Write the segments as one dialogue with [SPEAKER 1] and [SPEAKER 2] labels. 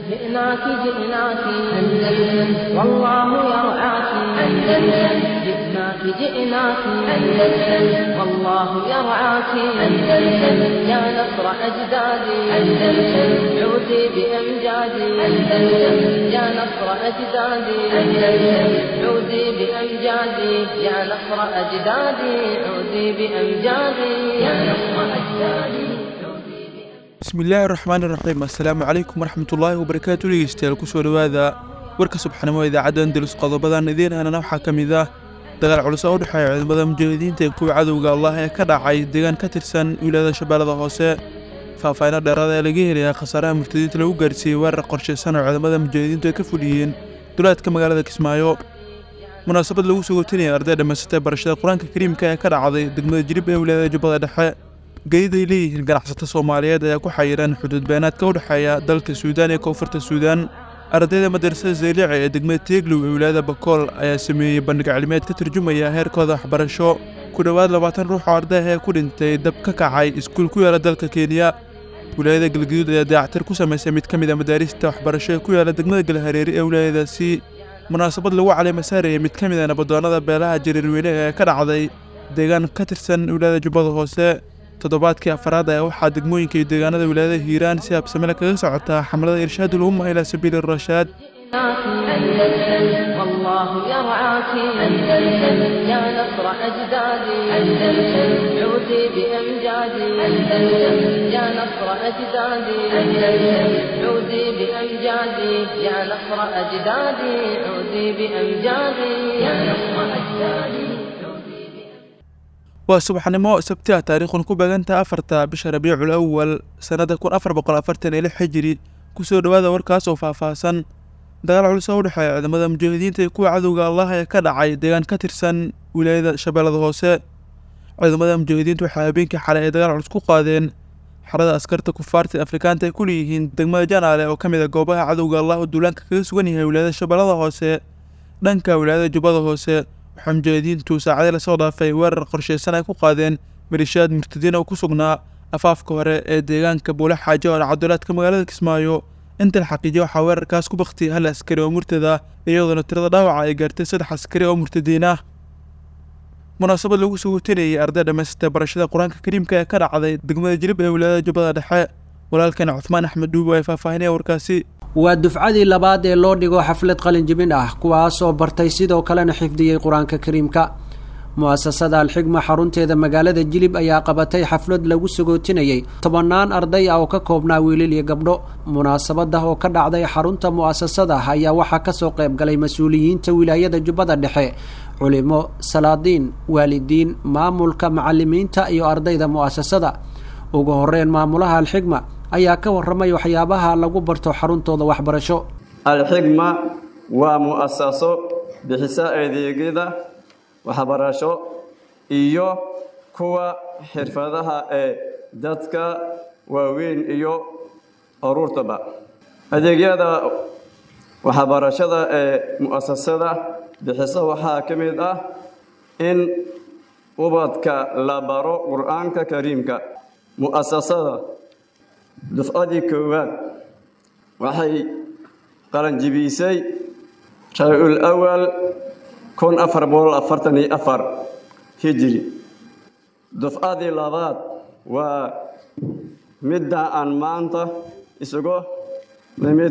[SPEAKER 1] جئناك جئناك أندلس والله يرعاك أندلس جئناك جئناك أندلس والله يرعاك أندلس يا نصر أجدادي أندلس عودي بأمجادي أندلس يا نصر أجدادي أندلس عودي بأمجادي يا نصر أجدادي عودي بأمجادي يا نصر أجدادي
[SPEAKER 2] bismillaahi raxmaani raxiim assalaamu calaykum waraxmatullaahi wabarakaatu dhegeystayaal kusoo dhowaada warka subxnimo idaacadda andalus qodobadan idiin aanana waxaa ka mid ah dagaal culus oo u dhexeeya ciidamada mujaahidiinta ee kuwa cadowga allah ee ka dhacay deegaan ka tirsan wilaayada shabeellada hoose faahfaahino dheeraada ee laga helayaa khasaaraha murtadiinta lagu gaarsiiyey weerar qorshaysan oo ciidamada mujaahidiintu ay ka fuliyeen duleedka magaalada kismaayo munaasabad lagu soo gotinaya arday dhammaysatay barashada qur-aanka kariimka ee ka dhacday degmada jirib ee wilaayada jubbada dhexe geedid ay leeyihiin ganacsato soomaaliyeed ayaa ku xayiran xuduud beenaadka u dhexeeya dalka suudaan iyo koonfurta suudaan ardayda madrasada zeylici ee degmada teeglow ee wilaayada bakool ayaa sameeyey bandhig cilmiyeed ka turjumaya heerkooda waxbarasho ku dhowaad labaatan ruux oo arday ah ee ku dhintay dab ka kacay iskuul ku yaala dalka kenya wilaayada galgaduud ayaa dayactir ku samaysay mid ka mid a madaarista waxbarasho ee ku yaala degmada galhareeri ee wilaayadaasi munaasabad lagu caleema saarayay mid ka mid a nabadoonnada beelaha jariirweyne ee ka dhacday deegaan ka tirsan wilaayada jubbada hoose toddobaadkii afaraad ayaa waxaa degmooyinka iyo deegaanada wilaayada hiiraan si habsamele kaga socotaa xamlada irshaadul umma ilaa sabiili rashaad
[SPEAKER 1] أندلس والله يرعاك أندلس يا نصر أجدادي أندلس عودي بأمجادي أندلس يا نصر أجدادي أندلس عودي بأمجادي يا نصر أجدادي عودي بأمجادي يا نصر أجدادي
[SPEAKER 2] waa subaxnimo sabti ah taariikhun ku beegantaha afarta bisha rabiicul awal sannada kun afar boqol afartan iyo lix xijiri kusoo dhowaada warkaas oo faahfaahsan dagaal culus oo u dhexeeya ciidamada mujaahidiinta iyo kuwa cadowga allah ee ka dhacay deegaan ka tirsan wilaayada shabeellada hoose ciidamada mujaahidiintu waxay habeenkii xalay ay dagaal culus ku qaadeen xerada askarta kufaarta afrikaanta ay ku leeyihiin degmada janaale oo ka mid a goobaha cadowga allah oo duulaanka kaga sugan yahay wilaayada shabeellada hoose dhanka wilaayada jubbada hoose waxaa mujaahidiintu saacadii lasoo dhaafay weerar qorshaysan ay ku qaadeen malishaad murtadiin oo ku sugnaa afaafka hore ee deegaanka buule xaajo oo dhacdolaadka magaalada kismaayo inta la xaqiijiya waxaa weerarkaas ku baktiyay hal askari oo murtada iyadoona tirada dhaawaca ay gaartay saddex askari oo murtadiin ah munaasabad lagu soo gutinayay arday dhammaysatay barashada qur-aanka kariimka ee ka dhacday degmada jirib ee wilaayada jubbada dhexe walaalkan cuthmaan axmed dhuubo ay faahfaahinaya warkaasi
[SPEAKER 3] waa dufcadii labaad ee loo dhigo xaflad qalinjibin ah kuwaas oo bartay sidoo kalena xifdiyey qur-aanka kariimka mu-asasada alxigma xarunteeda magaalada jilib ayaa qabatay xaflad lagu sagootinayey tobannaan arday ah oo ka koobnaa wiilal iyo gabdho munaasabada oo ka dhacday xarunta mu-asasada ayaa waxaa kasoo qayb galay mas-uuliyiinta wilaayada jubbada dhexe culimo salaadiin waalidiin maamulka macalimiinta iyo ardayda mu-asasada ugu horeyn maamulaha alxigma ayaa ka waramay waxyaabaha lagu barto xaruntooda waxbarasho
[SPEAKER 4] alxigma waa mu'asaso bixisa adeegyada waxbarasho iyo kuwa xirfadaha ee dadka waaweyn iyo aruurtaba adeegyada waxbarashada ee mu'asasada bixisa waxaa ka mid ah in ubadka la baro qur-aanka kariimka mu'asasada dufcadii koowaad waxay qalanjibisay rabiicul awal kun afar boqol afartan iyo afar hijiri dufcadii labaad waa midda aan maanta isugu nimid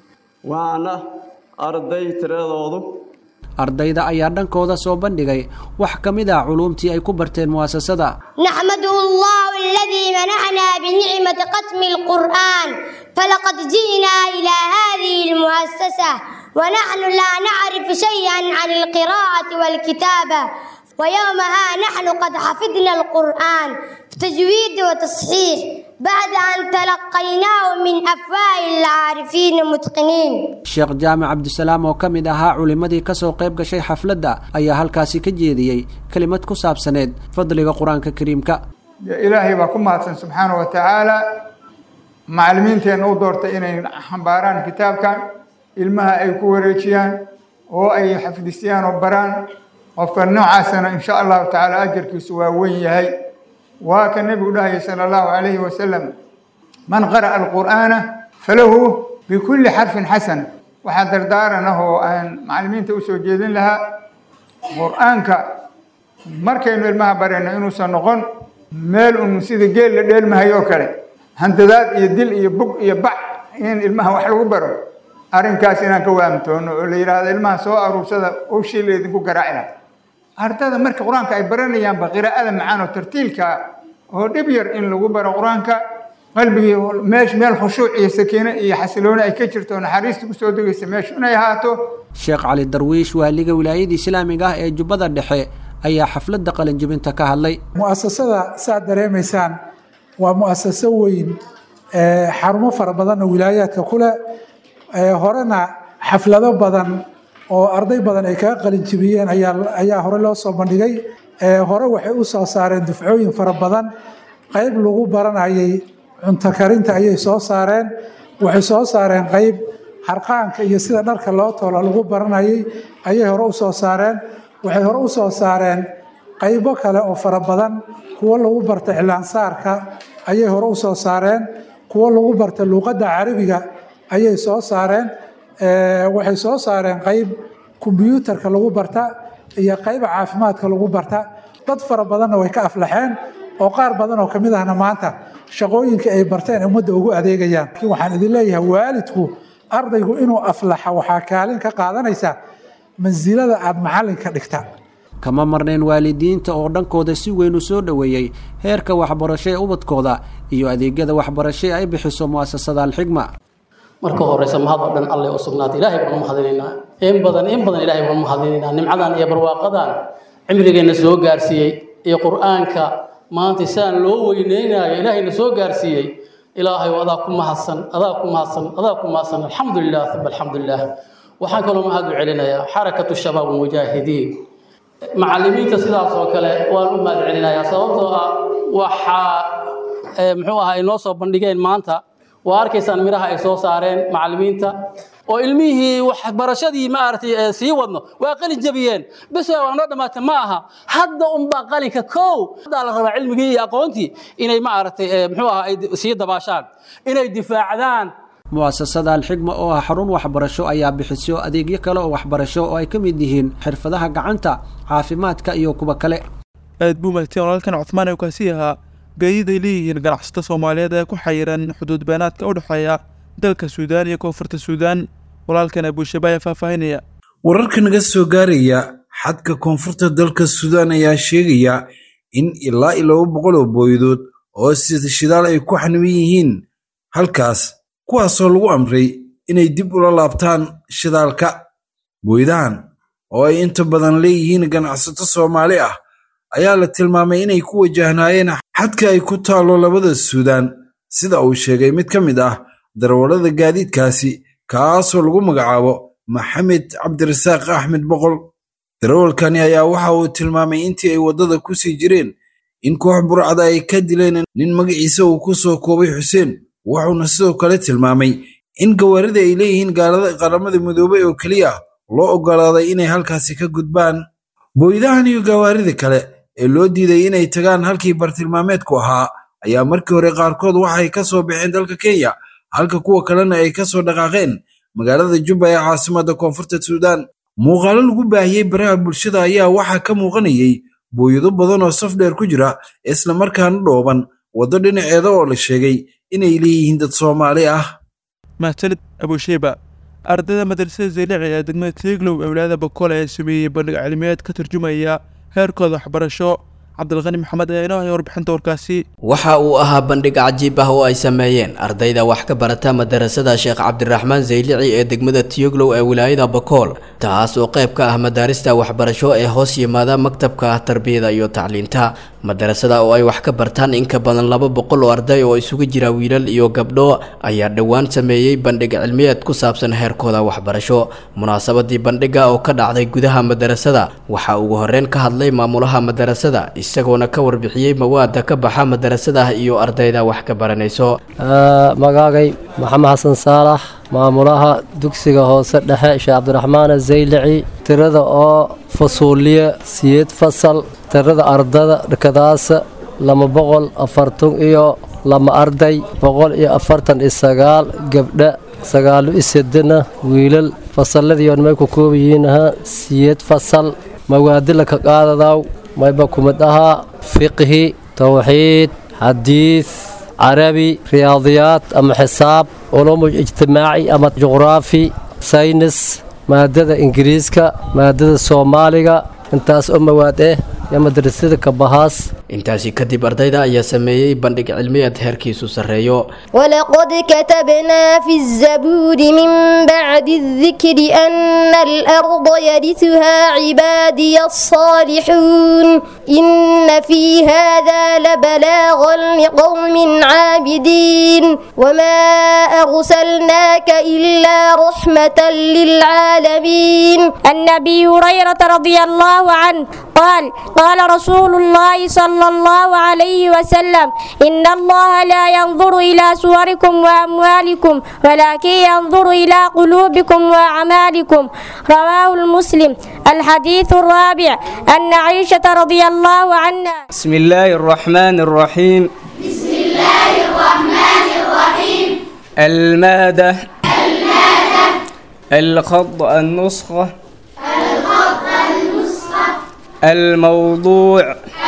[SPEAKER 4] waana arday tiradoodu
[SPEAKER 3] ardayda ayaa dhankooda soo bandhigay wax ka mid ah culuumtii ay ku barteen mu'asasada
[SPEAKER 5] نحمده الله الذي منحنا بنعمة ختم القرآن فلقد جئنا إلى هذه المؤسسة ونحن لا نعرف شيئا عن القراءة والكتابة ويومها نحن قد حفظنا القرآن بتجويد وتصحيح بعد أن تلقيناه من أفواه العارفين المتقنين
[SPEAKER 3] sheekh jaamac cabdisalaam oo ka mid ahaa culimmadii kasoo qayb gashay xafladda ayaa halkaasi ka jeediyey kelimad ku saabsaneed fadliga qur-aanka kariimka
[SPEAKER 6] dee ilaahay baa ku mahadsan subxaana wa tacaala macallimiinteenna u doortay inay xambaaraan kitaabkan ilmaha ay ku wareejiyaan oo ay xafdisiyaan oo baraan qofka noocaasana insha allahu tacaala ajarkiisu waa weyn yahay waa ka nebigu dhahaya sala allahu calayhi wasalam man qara'a alqur'aana falahu bikulli xarfin xasan waxaa dardaaran ah oo aan macallimiinta usoo jeedin lahaa qur-aanka markaynu ilmaha barayno inuusan noqon meel un sida geel la dheelmahayo oo kale handadaad iyo dil iyo bug iyo bac in ilmaha wax lagu baro arrinkaas inaan ka waamtoono oo la yidhaahdo ilmaha soo aruursada owshii la idinku garaaci laha ardada marka qur-aanka ay baranayaanba qiraa'ada macaan oo tartiilka oo dhib yar in lagu baro qur-aanka qalbigii meesh meel khushuuc iyo sakiino iyo xasilooni ay ka jirto naxariista kusoo degaysa meeshu inay ahaato
[SPEAKER 3] sheekh cali darwiish waaliga wilaayada islaamiga ah ee jubbada dhexe ayaa xafladda qalinjibinta ka hadlay
[SPEAKER 7] mu'asasada saad dareemaysaan waa mu'asaso weyn xarumo fara badan oo wilaayaadka ku leh horena xaflado badan oo arday badan ay kaga qalinjibiyeen ayaa hore loo soo bandhigay hore waxay u soo saareen dufcooyin fara badan qayb lagu baranayay cunto karinta ayay soo saareen waxay soo saareen qayb harqaanka iyo sida dharka loo tolo lagu baranayay ayay hore u soo saareen waxay hore u soo saareen qaybo kale oo fara badan kuwo lagu barta iclaansaarka ayay hore u soo saareen kuwo lagu barta luuqadda carabiga ayay soo saareen waxay soo saareen qayb kombyuutarka lagu barta iyo qayba caafimaadka lagu barta dad fara badanna way ka aflaxeen oo qaar badan oo kamid ahna maanta shaqooyinka ay barteen ummadda ugu adeegayaan laakiin waxaan idin leeyahay waalidku ardaygu inuu aflaxa waxaa kaalin ka qaadanaysa mansilada aada macallinka dhigta
[SPEAKER 3] kama marnayn waalidiinta oo dhankooda si weyn u soo dhoweeyey heerka waxbarasho ee ubadkooda iyo adeegyada waxbarasho ay bixiso mu'asasada alxigma
[SPEAKER 8] marka horeysa mahad oo dhan alleh u sugnaatay ilaahay baan u mahadinaynaa in badan in badan ilaahay baan u mahadinaynaa nimcadan iyo barwaaqadan cimrigeenna soo gaarsiiyey iyo qur-aanka maanta sidaan loo weyneynayo ilaahayna soo gaarsiiyey ilaahay adaa ku mahadsan adaa ku mahadsan adaa ku mahadsan alxamdu lilah uma alxamdu lilah waxaan kaloo mahad u celinayaa xarakatu shabaab almujaahidiin macallimiinta sidaas oo kale waan u mahad celinayaa sababtoo ah waxaa muxuu ahaa ay noo soo bandhigeen maanta waa arkaysaan miraha ay soo saareen macallimiinta oo ilmihii waxbarashadii maaragtay sii wadno waa qalin jabiyeen bes waa noo dhammaatay ma aha hadda unbaa qalinka kow haddaa la rabaa cilmigii iyo aqoontii inay maaragtay muxuu ahaa ay sii dabaashaan inay difaacdaan
[SPEAKER 3] mu'asasada alxigma oo ah xarun waxbarasho ayaa bixiso adeegyo kale oo waxbarasho oo ay ka mid yihiin xirfadaha gacanta caafimaadka iyo kuwa kale
[SPEAKER 2] aad buu mahadsan walaalkan cuthmaan ee kaasi ahaa gaadiid ay leeyihiin ganacsato soomaaliyeed ee ku xayiran xuduud beenaadka u dhexeeya dalka suudaan iyo koonfurta suudaan walaalkan abuushabe ayaa faahfaahinaya
[SPEAKER 9] wararka naga soo gaaraya xadka koonfurta dalka suudaan ayaa sheegaya in ilaa iyo laba boqol oo booyadood oo sida shidaal ay ku xaniban yihiin halkaas kuwaasoo lagu amray inay dib ula laabtaan shidaalka booyadahan oo ay inta badan leeyihiin ganacsato soomaali ah ayaa la tilmaamay inay ku wajahnaayeen xadka ay ku taallo labada suudaan sida uu sheegay mid ka mid ah darawallada gaadiidkaasi kaasoo lagu magacaabo maxamed cabdirasaaq axmed boqol darawalkani ayaa waxa uu tilmaamay intii ay waddada ku sii jireen in koox burcada ay ka dileen nin magaciisa uu ku soo koobay xuseen wuxuuna sidoo kale tilmaamay in gawaarida ay leeyihiin gaalada qaramada midoobay oo keliya loo oggolaaday inay halkaasi ka gudbaan booydahan iyo gawaarida kale ee loo diiday inay tagaan halkii bartilmaameedku ahaa ayaa markii hore qaarkood waxay ka soo baxeen dalka kenya halka kuwa kalena ay ka soo dhaqaaqeen magaalada jubba ee caasimadda koonfurta suudaan muuqaalo lagu baahiyey baraha bulshada ayaa waxaa ka muuqanayay booyado badan oo saf dheer ku jira islamarkaana dhooban waddo dhinaceeda oo la sheegay inay leeyihiin dad soomaali ah
[SPEAKER 2] mahadsanid abusheyba ardayda madrasada zaylici ee degmada tiiglow ee wilaayada bakool ayaa sameeyey bandhig cilmiyeed ka turjumaya heerkooda waxbarasho cabdilqani maxamed ayaa inoo haya warbixinta warkaasi
[SPEAKER 10] waxa uu ahaa bandhig cajiib ah oo ay sameeyeen ardayda wax ka barata madarasada sheekh cabdiraxmaan zaylici ee degmada tiyoglow ee wilaayada bakool taas oo qayb ka ah madaarista waxbarasho ee hoos yimaada maktabka tarbiyada iyo tacliinta madarasada oo ay wax ka bartaan in ka badan laba boqol oo arday oo isugu jira wiilal iyo gabdho ayaa dhowaan sameeyey bandhig cilmiyeed ku saabsan heerkooda waxbarasho munaasabadii bandhiga oo ka dhacday gudaha madarasada waxaa ugu horeyn ka hadlay maamulaha madarasada isagoona ka warbixiyey mawaada ka baxa madarasada iyo ardayda wax ka baranayso
[SPEAKER 11] magaagay maxamed xasan saalax maamulaha dugsiga hoose dhexe sheekh cabdiraxmaan zaylici tirada oo fasuuliye siyeed fasal tirada ardada dhakadaasa lama boqol afartan iyo lama arday boqol iyo afartan iyo sagaal gabdha sagaalu isedena wiilal fasalladii on may ku koobayiinaha siyeed fasal mawaadila ka qaadadaw mayba kumid ahaa fiqhi towxiid xadiid carabi riyaadiyaad ama xisaab culumu ijtimaaci ama juqraafi saynis maadada ingiriiska maadada soomaaliga intaas oo mawaad eh iyo madrasada kabahaas
[SPEAKER 10] intaasi kadib ardayda ayaa sameeyey bandhig cilmiyeed heerkiisu sarreeyo
[SPEAKER 12] ولقد كتبنا في الزبور من بعد الذكر أن الأرض يرثها عبادي الصالحون إن في هذا لبلاغا لقوم عابدين وما أرسلناك إلا رحمة للعالمين
[SPEAKER 13] عن ابي هريره رضي الله عنه قال قال رسول الله صلى الله عليه وسلم ان الله لا ينظر الى صوركم واموالكم ولكن ينظر الى قلوبكم واعمالكم رواه المسلم الحديث الرابع ان عائشه رضي الله عنها
[SPEAKER 14] بسم الله الرحمن الرحيم
[SPEAKER 15] بسم الله الرحمن الرحيم
[SPEAKER 14] المادة الخط النسخة
[SPEAKER 15] الخط النسخة
[SPEAKER 14] الموضوع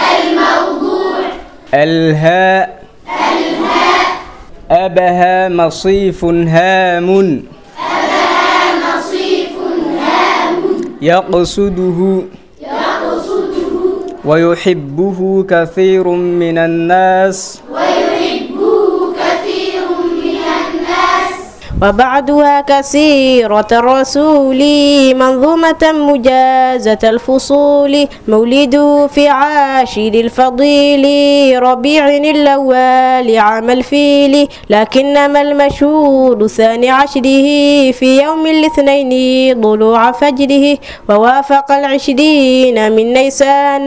[SPEAKER 15] الموضوع
[SPEAKER 14] الهاء
[SPEAKER 15] الهاء
[SPEAKER 14] أبها مصيف هام
[SPEAKER 15] أبها نصيف هام
[SPEAKER 14] يقصده
[SPEAKER 15] يقصده
[SPEAKER 14] ويحبه كثير من الناس
[SPEAKER 15] ويحبه كثير من الناس
[SPEAKER 13] وبعدها كثيرة الرسول منظومة مجازة الفصول مولده في عاشر الفضيل ربيع الأول عام الفيل لكنما المشهور ثاني عشره في يوم الاثنين ضلوع فجره ووافق العشرين من نيسان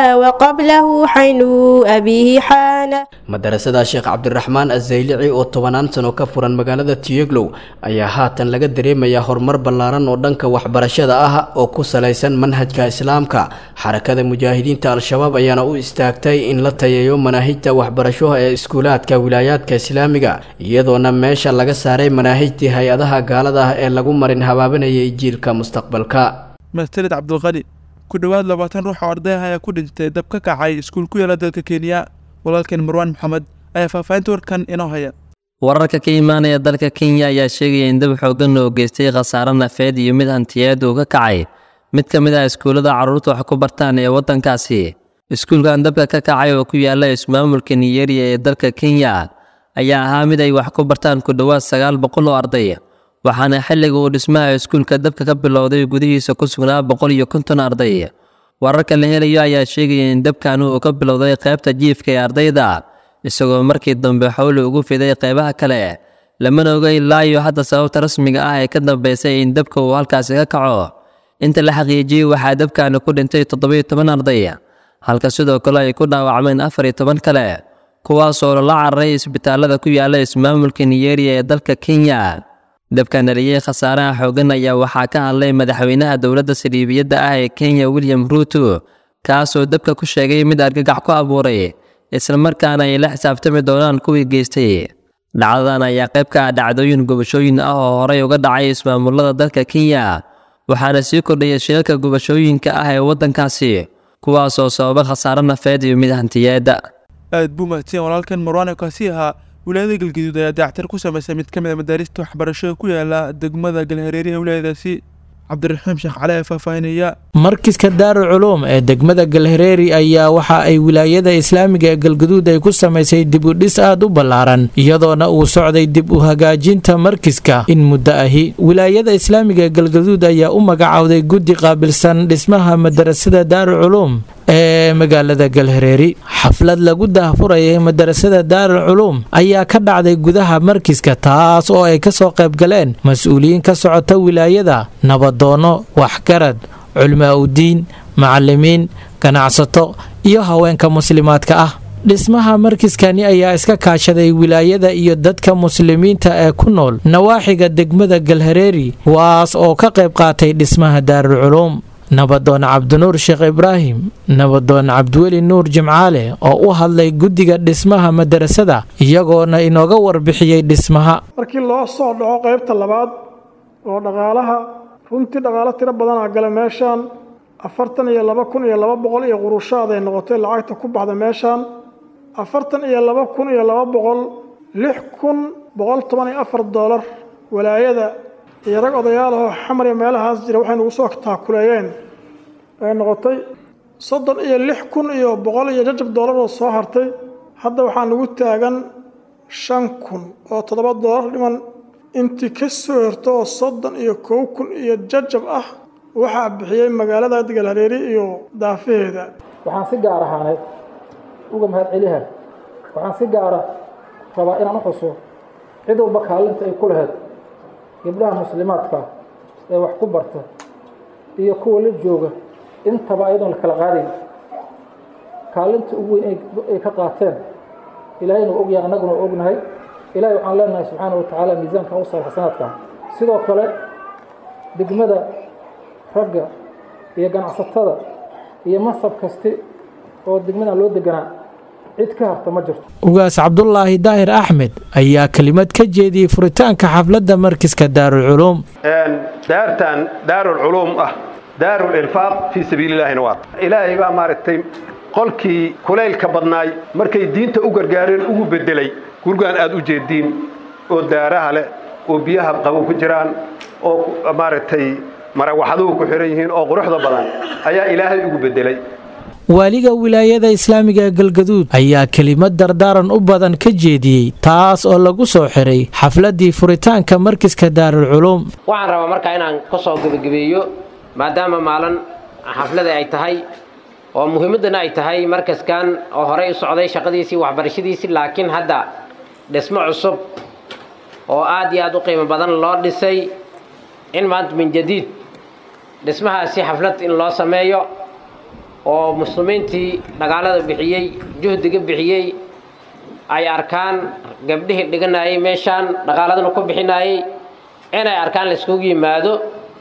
[SPEAKER 13] وقبله حين أبيه حان
[SPEAKER 10] madarasada sheekh cabdiraxmaan azaylici oo tobanaan sano ka furan magaalada tiyeglow ayaa haatan laga dareemayaa horumar ballaaran oo dhanka waxbarashada ah oo ku salaysan manhajka islaamka xarakada mujaahidiinta al-shabaab ayaana u istaagtay in la tayeeyo manaahijta waxbarasho ee iskuulaadka wilaayaadka islaamiga iyadoona meesha laga saaray manaahijtii hay-adaha gaalada ah ee lagu marin habaabanayay jiilka mustaqbalka
[SPEAKER 2] mastalid cabdulqani ku dhowaad labaatan ruux oo arday ah ayaa ku dhintay dab ka kacay iskuul ku yaala dalka kenya walaalkeen marwaan maxamed ayaa faahfaahinta warkan inoo haya
[SPEAKER 16] wararka ka imaanaya dalka kenya ayaa sheegaya in dab xoogan oo geystay khasaare nafeed iyo mid hantiyeed uu ka kacay mid ka mid ah iskuullada carruurta wax ku bartaan ee waddankaasi iskuulkan dabka ka kacay oo ku yaala ismaamulka niyeriya ee dalka kenya ayaa ahaa mid ay wax ku bartaan ku dhowaad sagaal boqol oo arday waxaana xilliga uu dhismaha iskuulka dabka ka bilowday gudihiisa ku sugnaa boqol iyo konton arday wararka la helayo ayaa sheegaya in dabkan uu ka bilowday qaybta jiifka ee ardayda isagoo markii dambe xowli ugu fiday qaybaha kale lamana oga ilaa iyo hadda sababta rasmiga ah ee ka dambeysay in dabka uu halkaasi ka kaco inta la xaqiijiyey waxaa dabkani ku dhintay toddobiyo toban arday halka sidoo kale ay ku dhaawacmeen afar iyo toban kale kuwaasoo lala cararay isbitaalada ku yaala ismaamulka niyeriya ee dalka kenya dabkan dhaliyey khasaaraha xoogan ayaa waxaa ka hadlay madaxweynaha dowladda saliibiyadda ah ee kenya william ruuto kaasoo dabka ku sheegay mid argagax ku abuuray islamarkaana ay la xisaabtami doonaan kuwii geystay dhacdadan ayaa qayb ka ah dhacdooyin gubashooyin ah oo horey uga dhacay ismaamulada dalka kenya waxaana sii kordhaya shilalka gubashooyinka ah ee waddankaasi kuwaasoo sababa khasaare nafeed iyo mid hantiyeed
[SPEAKER 2] aad buu mahadsan walaalkan marwaan kaasi ahaa wilaayada galgaduud ayaa dayactir ku samaysay mid ka mid a madaarista waxbarashada ku yaala degmada galhareeri ee wilaayadaasi cabdiraxiim sheekh cali ee faahfaahinaya
[SPEAKER 17] markiska daaru culuum ee degmada galhareeri ayaa waxa ay wilaayada islaamiga ee galgaduud ay ku samaysay dib u dhis aad u ballaaran iyadoona uu socday dib u hagaajinta markiska in muddo ahi wilaayada islaamiga ee galgaduud ayaa u magacowday guddi qaabilsan dhismaha madarasada daaru culuum ee magaalada galhareeri xaflad lagu daahfurayay madarasada daarul culuum ayaa ka dhacday gudaha markiska taas oo ay kasoo qayb galeen mas-uuliyiin ka socota wilaayada nabadoono waxgarad culmaa udiin macalimiin ganacsato iyo haweenka muslimaadka ah dhismaha markiskani ayaa iska kaashaday wilaayada iyo dadka muslimiinta ee ku nool nawaaxiga degmada galhareeri kuwaas oo ka qayb qaatay dhismaha daarul culuum nabadoon cabdinuur sheekh ibraahim nabadoon cabdiweli nuur jimcaale oo u hadlay guddiga dhismaha madarasada iyagoona inooga warbixiyey dhismaha
[SPEAKER 18] markii loo soo dhaco qaybta labaad oo dhaqaalaha runtii dhaqaalo tiro badanaa gala meeshaan afartan iyo laba kun iyo laba boqol iyo qurushaad ay noqotay lacagta ku baxda meeshaan afartan iyo laba kun iyo laba boqol lix kun boqol toban iyo afar doolar walaayada iyo rag odayaal ahoo xamar iyo meelahaas jira waxay nagu soo taakuleeyeen ay noqotay soddon iyo lix kun iyo boqol iyo jajab doolar oo soo hartay hadda waxaa nagu taagan shan kun oo toddoba doolar dhiman intii ka soo horto oo soddon iyo kow kun iyo jajab ah waxaa bixiyey magaalada galhareeri iyo daafaheeda
[SPEAKER 19] waxaan si gaar ahaaneed uga mahadceliha waxaan si gaara rabaa inaan u xuso cid walba kaalinta ay ku lahayd gabdhaha muslimaadka ee wax ku barta iyo kuwa la jooga intaba ayadoon la kala qaadayn kaalinta ugu weyn ay ka qaateen ilaahayna waa ogyahay annaguna waa ognahay ilahay waxaan leenahay subxaana wa tacaala miisaanka u saar xasanaadka sidoo kale degmada ragga iyo ganacsatada iyo masab kasti oo degmadan loo deganaa cid ka harta ma jirto
[SPEAKER 17] ugaas cabdulaahi daahir axmed ayaa kelimad ka jeediyey furitaanka xafladda markiska daarulculuum
[SPEAKER 20] daartan daarulculuum ah daarul infaaq fii sabiilillaahina waa ilaahay baa maaragtay qolkii kulaylka badnaay markay diinta u gargaareen ugu beddelay gurgaan aad u jeediin oo daaraha leh oo biyaha qabow ku jiraan oo maaragtay marawaxaduhu ku xihan yihiin oo quruxda badan ayaa ilaahay ugu beddelay
[SPEAKER 17] waaliga wilaayada islaamiga ee galgaduud ayaa kelimad dardaaran u badan ka jeediyey taas oo lagu soo xiray xafladdii furitaanka markiska daarulculuum
[SPEAKER 21] waxaan rabaa markaa inaan ka soo gebagabeeyo maadaama maalin xaflada ay tahay oo muhiimaddana ay tahay markaskan oo horey u socday shaqadiisii waxbarashadiisii laakiin hadda dhismo cusub oo aad iyo aad u qiimo badan loo dhisay in maanta min jadiid dhismahaasi xaflad in loo sameeyo oo muslimiintii dhagaalada bixiyey juhdiga bixiyey ay arkaan gabdhihii dhiganayay meeshaan dhaqaaladana ku bixinayay inay arkaan laiskugu yimaado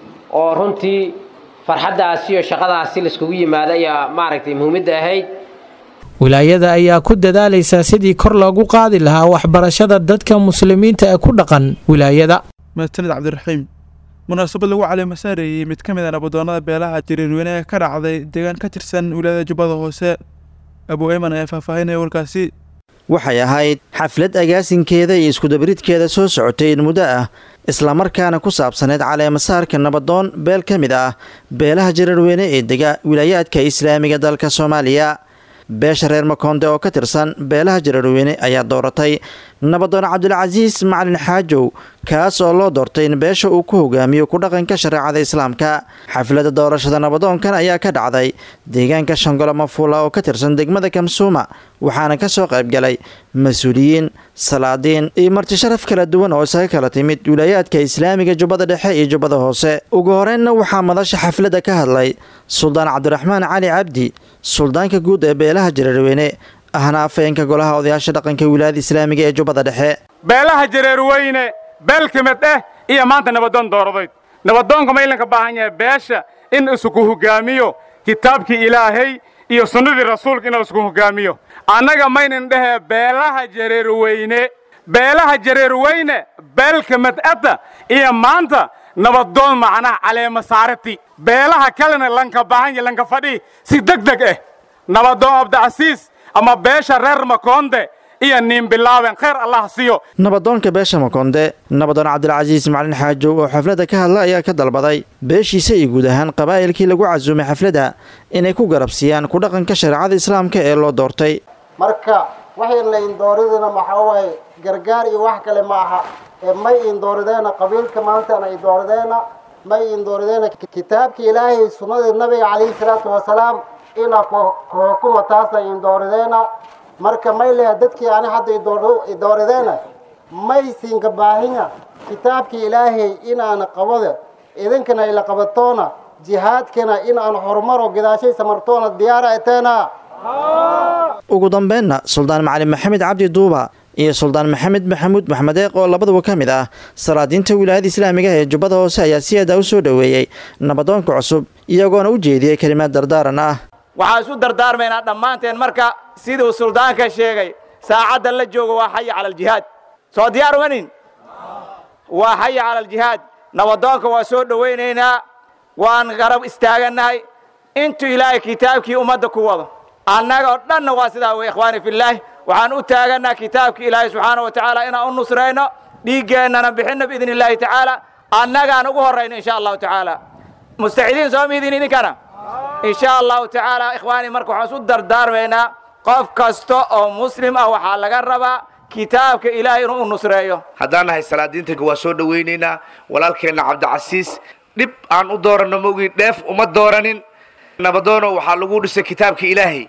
[SPEAKER 21] oo runtii farxaddaasi iyo shaqadaasi laiskugu yimaado ayaa maaragtay muhiimadda ahayd
[SPEAKER 17] wilaayada ayaa ku dadaalaysaa sidii kor loogu qaadi lahaa waxbarashada dadka muslimiinta ee ku dhaqan wilaayada
[SPEAKER 2] mahadsanid cabdiraxiim munaasabad lagu caleemasaarayey mid ka mid a nabadoonnada beelaha jiriirweyne ee ka dhacday deegaan ka tirsan wilaayada jubbada hoose abuu eyman ayaa faahfaahinaya warkaasi
[SPEAKER 22] waxay ahayd xaflad agaasinkeeda iyo iskudabaridkeeda soo socotay in muddo ah islamarkaana ku saabsaneyd caleemasaarka nabadoon beel ka mid ah beelaha jiriirweyne ee dega wilaayaadka islaamiga dalka soomaaliya beesha reer makoonde oo ka tirsan beelaha jaraerweyne ayaa dooratay nabadoon cabdulcasiis macalin xaajow kaas oo loo doortay in beesha uu ku hogaamiyo ku dhaqanka shareecada islaamka xafladda doorashada nabadoonkan ayaa ka dhacday deegaanka shangolo mafuula oo ka tirsan degmada kamsuuma waxaana ka soo qaybgalay mas-uuliyiin salaadiin iyo marti sharaf kala duwan oo isaga kala timid wilaayaadka islaamiga jubbada dhexe iyo jubbada hoose ugu horeynna waxaa madasha xafladda ka hadlay suldaan cabdiraxmaan cali cabdi suldaanka guud ee beelaha jareerweyne ahna afeenka golaha odayaasha dhaqanka wilaayada islaamiga ee jubbada dhexe
[SPEAKER 23] beelaha jareerweyne beel ka mid ah iyo maanta nabadoon dooradeyd nabadoonka ma ilanka baahan yahay beesha in isku hogaamiyo kitaabkii ilaahay iyo sunnadii rasuulka in laisku hogaamiyo annaga maynan dhehee beelaha jareerweyne beelaha jareerweyne beelka mad'adda iyo maanta nabadoon macnaha caleema saarati beelaha kalena lanka baahan ya lanka fadhi si deg deg ah nabadoon abdicasiis ama beesha reer makoonde iyo niinbilaaben khayr allah siiyo
[SPEAKER 22] nabadoonka beesha makonde nabadoon cabdilcasiis macalin xaajow oo xafladda ka hadla ayaa ka dalbaday beeshiisa iyo guud ahaan qabaa'ilkii lagu casuumay xafladda inay ku garabsiiyaan ku dhaqanka shareecada islaamka ee loo doortay
[SPEAKER 24] marka waxay laindooridina maxaa waaye gargaar iyo wax kale ma aha ee may indoorideenna qabiilka maantana indoorideenna may indoorideenna kitaabka ilaahay sunnadii nabiga calayhi salaatu wasalaam ina kuhukuma taasna indoorideenna marka may leha dadkii ani hadda idoorideenna may siinka baahinya kitaabkii ilaahay inaana qabada idinkana ila qabatoona jihaadkana inaan horumaro gadaashay samartoona diyaara eteena
[SPEAKER 22] ugu dambeynna suldaan macalin maxamed cabdi duuba iyo suldaan maxamed maxamuud maxmed eeq oo labaduba ka mid ah salaadiinta wilaayada islaamiga ee jubbada hoose ayaa si aada u soo dhoweeyey nabadoonka cusub iyagoona u jeediyey kelimaad dardaaran ah
[SPEAKER 1] waxaan isu dardaarmaynaa dhammaanteen marka siduu suldaanka sheegay saacadda la joogo waa xaya cala aljihaad soo diyaar umanin waa xaya cala aljihaad nabadoonka waa soo dhowaynaynaa waan garab istaagannahay intuu ilaahay kitaabkii ummadda ku wado annaga oo dhanna waa sidaa wey ikhwaani filaahi waxaan u taagannaha kitaabkii ilaahay subxaana wa tacaala inaan u nusrayno dhiiggeennana bixinno biidni illaahi tacaala annagaan ugu horrayno insha allahu tacaala mustacidiin soo miidin idinkana insha allahu tacaala ikhwaani marka waxaan isu dardaarmaynaa qof kasta oo muslim ah waxaa laga rabaa kitaabka ilaahay inuu u nusreeyo
[SPEAKER 4] haddaan nahay salaadiintanka waa soo dhowaynaynaa walaalkeenna cabdicasiis dhib aan u dooranno maogii dheef uma dooranin nabadoono waxaa lagu dhisay kitaabka ilaahay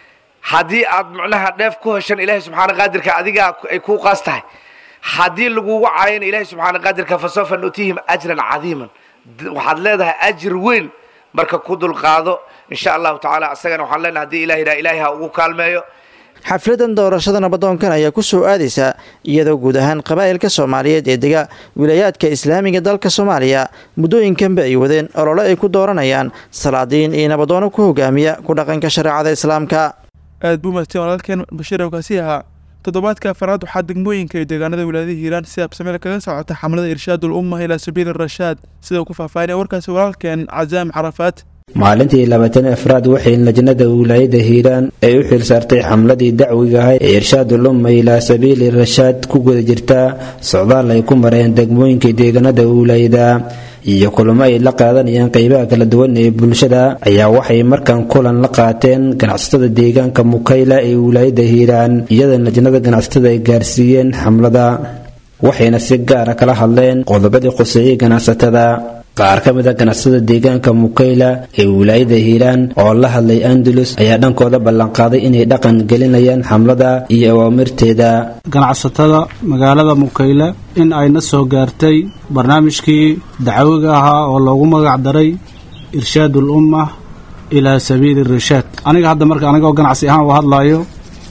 [SPEAKER 4] haddii aad macnaha dheef ku heshan ilaahay subxaana qaadirka adigaa ay kuu qaas tahay haddii lagugu caayana ilaahay subxaana qaadirka fasawfa nutihim ajran cadiiman waxaad leedahay ajir weyn marka ku dulqaado insha allahu tacaala asagana waxaan leenahay haddii ilaah yidhaha ilaahay ha ugu kaalmeeyo
[SPEAKER 22] xafladan doorashada nabadoonkan ayaa ku soo aadaysa iyadoo guud ahaan qabaa'ilka soomaaliyeed ee dega wilaayaadka islaamiga dalka soomaaliya muddooyinkanba ay wadeen olole ay ku dooranayaan salaadiin iyo nabadoono ku hogaamiya ku dhaqanka shareecada islaamka
[SPEAKER 2] aad buu mahadsan walaalkeen bashiir awkaasi ahaa toddobaadka afaraad waxaa degmooyinka iyo deegaanada wilaayada hiiraan si absameel kaga socota xamlada irshaadul umma ilaa sabiili rashaad sida uu ku faahfaahinaya warkaasi walaalkeen cazaam carafaat
[SPEAKER 5] maalintii labaatan afraad waxay lajnada wilaayada hiiraan ay u xilsaartay xamladii dacwiga ahayd ee irshaadul umma ilaa sabiili rashaad ku guda jirtaa socdaal ay ku mareen degmooyinka deegaanada wilaayada iyo kulamo ay la qaadanayaan qeybaha kala duwan ee bulshada ayaa waxay markan kulan la qaateen ganacsatada deegaanka mukayla ee wilaayada hiiraan iyadoo lajnada ganacsatada ay gaarsiiyeen xamlada waxayna si gaara kala hadleen qodobadii qoseeyey ganacsatada qaar ka mid a ganacsatada deegaanka mukayla ee wilaayada hiiraan oo la hadlay andalus ayaa dhankooda ballanqaaday inay dhaqan gelinayaan xamlada iyo awaamirteeda
[SPEAKER 6] ganacsatada magaalada mukayle in ayna soo gaartay barnaamijkii dacwiga ahaa oo loogu magac daray irshaadul umma ilaa sabiili rashaad aniga hadda marka anigoo ganacsi ahaan u hadlayo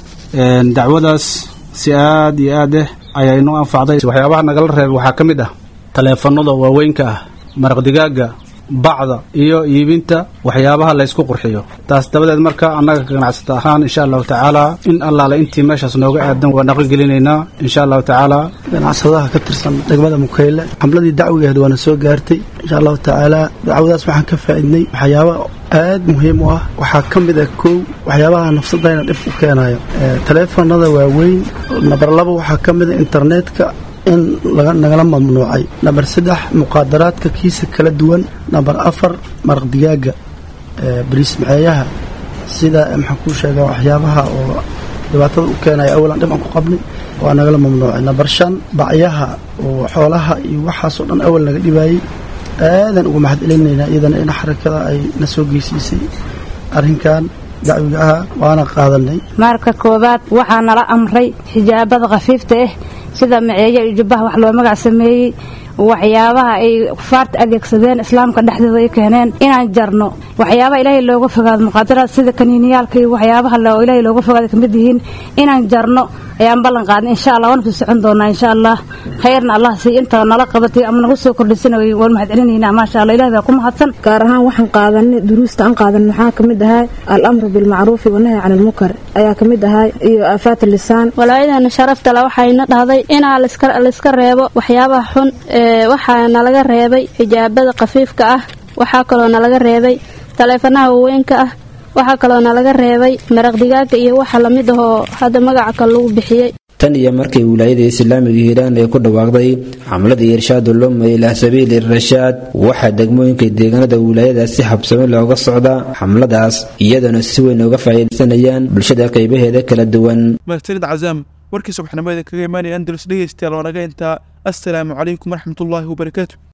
[SPEAKER 6] dacwadaas si aad iyo aad eh ayaa inoo anfacday waxyaabaha nagala reebay waxaa ka mid ah taleefanada waaweynka ah maraq digaaga bacda iyo iibinta waxyaabaha laysku qurxiyo taas dabadeed marka annaga ganacsata ahaan insha allahu tacaala in allaale intii meeshaas nooga aadan waa naqogelinaynaa insha allahu tacaala
[SPEAKER 25] ganacsadaha ka tirsan degmada mukayle xamladii dacwigeed waana soo gaartay insha allahu tacaala dacwadaas waxaan ka faa'iidnay waxyaaba aad muhiim u ah waxaa ka mid ah kow waxyaabaha nafsadayna dhib u keenayo taleefanada waaweyn nabar laba waxaa ka mid a internetka in nagala mamnuucay namber saddex muqaadaraadka kiisa kala duwan namber afar maraq digaaga bariismaceeyaha sida maxaan kuu sheegaa waxyaabaha oo dhibaatada u keenaya awalan dhib aan ku qabnay waa nagala mamnuucay namber shan bacyaha oo xoolaha iyo waxaasoo dhan awal naga dhibaayey aadan uga mahad celinaynaa iyadana in xarakada ay na soo geysiisay arrinkan dacwiga aha waana qaadanay
[SPEAKER 26] marka koowaad waxaa nala amray xijaabada khafiifta ah sida maceeyo iyo jubbaha wax loo magac sameeyey waxyaabaha ay kufaarta adeegsadeen islaamka dhexdooda ay keeneen inaan jarno waxyaabaha ilaahay looga fogaado muqaadaraad sida kaniiniyaalka iyo waxyaabaha ilaahay looga fogaado kamid yihiin inaan jarno ayaan ballan qaadnay insha allah waana sii socon doonaa insha allah khayrna allah sii inta nala qabatay ama nagu soo kordhisana waan mahad celinaynaa maasha allah ilaah baa ku mahadsan
[SPEAKER 27] gaar ahaan waxaan qaadanay duruusta aan qaadanay waxaa ka mid ahaa al-amru bilmacruufi wanahyi can almunkar ayaa ka mid ahaa iyo aafaat lisaan
[SPEAKER 28] walaayadana sharafta le waxayna dhahday inaa layska reebo waxyaabaha xun waxaa nalaga reebay xijaabada khafiifka ah waxaa kaloo nalaga reebay taleefanaha waaweynka ah waxaa kaloo nalaga reebay maraq digaaga iyo waxa lamid ahoo hadda magaca kale lagu bixiyey
[SPEAKER 5] tan iyo markii wilaayada islaamiga hiiraan ay ku dhawaaqday xamladii irshaadul umma ilaa sabiili rashaad waxaa degmooyinka deegaanada wilaayadaas si habsami looga socdaa xamladaas iyadoona si weyn uga faa'iidaysanayaan bulshada qaybaheeda kala duwan
[SPEAKER 2] mahadsanid cazaam warkii subaxnimadeeda kaga imaanaya andalus dhegeystayaal oo naga intaa assalaamu calaykum waraxmatullaahi wabarakaatu